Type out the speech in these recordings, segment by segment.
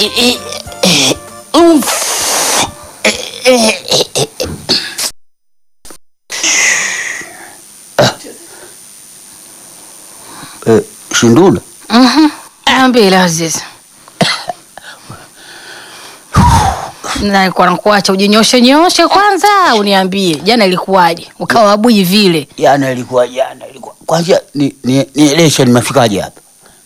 Eh, Shindula, Niambie Aziz. Nalikuwa nakuacha ujinyoshe nyoshe kwanza, uniambie jana ilikuwaje, ukawa bui vile. jana ilikuwa jana ilikuwa kwanza, ni ni nieleshe nimefikaje hapa?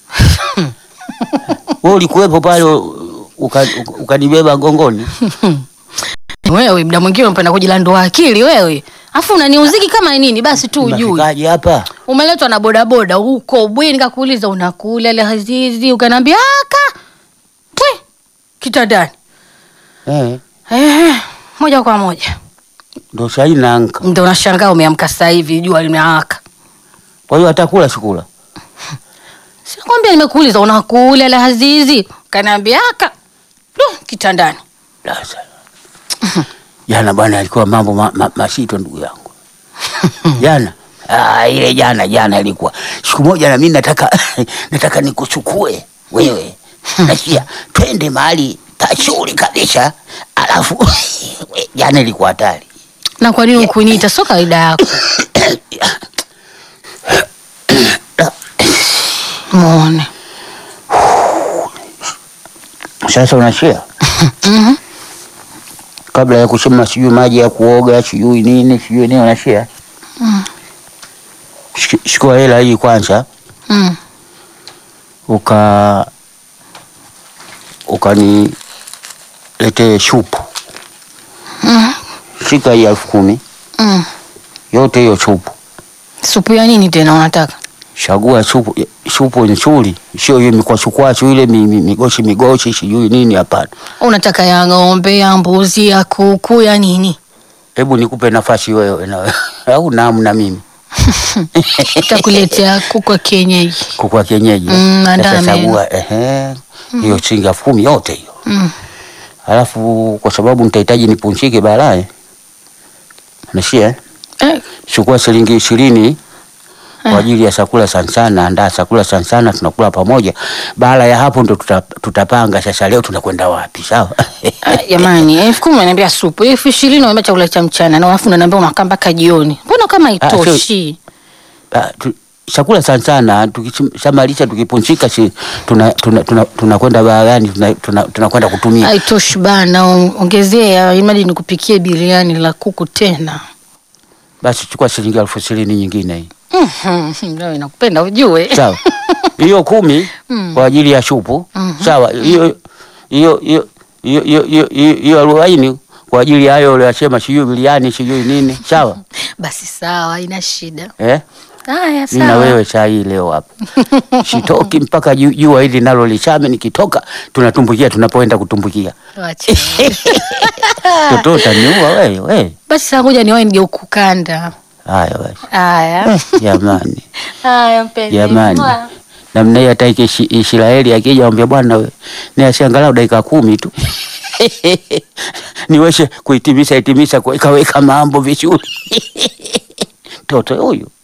Wewe ulikuwepo pale uka- uka- ukanibeba gongoni? Wewe mda mwingine unapenda kujilandua akili wewe, afu unaniuziki kama nini? Basi tu ujui Nimefikaje hapa? umeletwa na bodaboda huko bwi, nikakuuliza unakula ile Azizi, ukaniambia aka pwe kitandani. Eh, Eh, moja kwa moja ndo sahii naanka. ndo unashangaa umeamka sasa hivi jua limewaka. Kwa hiyo atakula sikula? Sikwambia nimekuuliza unakula ile Azizi, ukaniambia aka du kitandani. Sasa jana bwana, alikuwa mambo ma, ma, masito ndugu yangu jana. Ah, ile jana jana ilikuwa siku moja, na mimi nataka nataka nikuchukue wewe, nasikia twende mahali pazuri kabisa, alafu we, jana ilikuwa hatari. Na kwa nini ukuniita? Sio kawaida yako. Muone. Sasa unashia kabla ya kuchema sijui maji ya kuoga sijui nini sijui nini, unashia Shik- chukua hela hii kwanza Mm. uka ukaniletee shupu shika hii elfu kumi Mm. yote hiyo chupu, Supu ya nini tena unataka? chagua chupu chupu nzuri, sio hiyo mikwachukwachu ile mi- mi- migochi migochi sijui nini. Hapana, Unataka ya ng'ombe, ya mbuzi, ya kuku, ya nini? hebu nikupe nafasi wewe na au namu na mimi Takuletea kuku wa kienyeji. kukua kienyeji. Mm, Sasa andaa meno. chagua ehe, hiyo shilingi elfu kumi yote hiyo, Mm. alafu kwa sababu nitahitaji nipunchike baadaye, nashia Eh, chukua shilingi ishirini kwa ajili ya chakula sana sana, andaa chakula sana sana, tunakula pamoja. Baada ya hapo ndo tuta, tutapanga sasa, leo tunakwenda wapi? Sawa. ah, jamani, elfu kumi unaniambia supu, elfu ishirini unaniambia chakula cha mchana, na alafu unaniambia unakaa mpaka jioni. Mbona kama Ah, sio- haitoshi? Ah, tu- chakula sana sana, tukishamalisha tukipunchika, si tunakwenda tuna, tuna, tunakwenda baharani, tunakwenda tuna, tunakwenda kutumia. Haitoshi bana, on- ongezea imadi nikupikie biriani la kuku tena. Basi chukua shilingi elfu ishirini nyingine hii, Mhm, Wewe nakupenda ujue. sawa. Hiyo kumi kwa ajili ya shupu, sawa. Hiyo hiyo hiyo hiyo hiyo hiyo hiyo hiyo arobaini kwa ajili ya hayo uliyosema, sijui biriani sijui nini, sawa Basi sawa, haina shida. eh? Haya Mimi na sawa. wewe saa hii leo hapa sitoki mpaka ju- jua hili nalo lichame. Nikitoka tunatumbukia tunapoenda kutumbukia. Wacha. Toto utaniua wewe wewe. Basi saa ngoja niwahi nije ukukanda. Haya basi Haya. jamani, Haya mpenzi. jamani, Mwah. namna hiyo hata iki- Israeli akija ambia bwana we ni asiangalau dakika kumi tu niweze kuhitimisha hitimisha kuweka weka mambo vizuri toto huyu